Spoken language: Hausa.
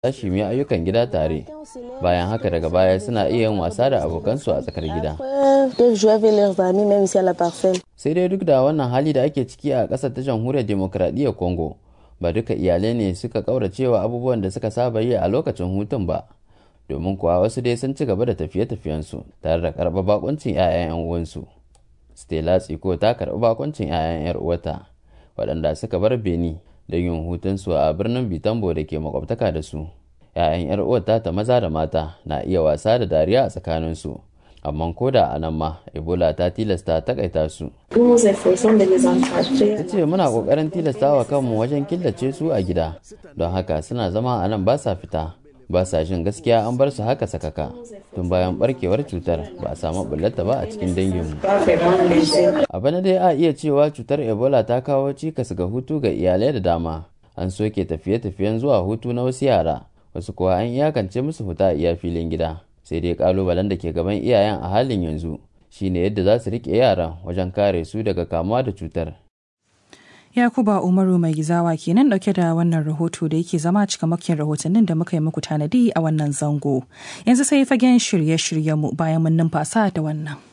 tashi mu ayyukan gida tare bayan haka daga baya suna iya yin wasa da abokansu a tsakar gida sai dai duk da wannan hali da ake ciki a ƙasar ta jamhuriyar demokradiyyar congo ba duka iyalai ne suka kauracewa abubuwan da suka saba yi a lokacin hutun ba domin kuwa wasu dai sun ci gaba da tafiye-tafiyensu tare da karɓar bakuncin 'ya'yan 'yan uwansu stella tsiko ta karɓi bakuncin 'ya'yan 'yar uwata waɗanda suka bar beni don yin hutunsu a birnin bitambo da ke makwabtaka da su 'ya'yan 'yar uwata ta maza da mata na iya wasa da dariya a tsakaninsu amma ko da a nan ma ebola ta tilasta takaita su ta ce muna kokarin tilasta wa kanmu wajen killace su a gida don haka suna zama a nan ba sa fita ba sa jin gaskiya an bar su haka sakaka tun bayan barkewar cutar ba a samu bullata ba a cikin danginmu a bana dai a iya cewa cutar ebola ta kawo cikas ga hutu ga iyalai da dama an soke tafiye-tafiyen zuwa hutu na wasu yara wasu kuwa an iyakance musu fita a iya filin gida sai dai kalubalen da ke gaban iyayen a halin yanzu shine yadda za su rike yaran wajen kare su daga kamuwa da cutar Yakuba Umaru mai gizawa kenan dauke da wannan rahoto da yake zama cikamakin rahotannin da muka yi muku tanadi a wannan zango. Yanzu sai fagen shirye-shiryenmu bayan mun numfasa da wannan.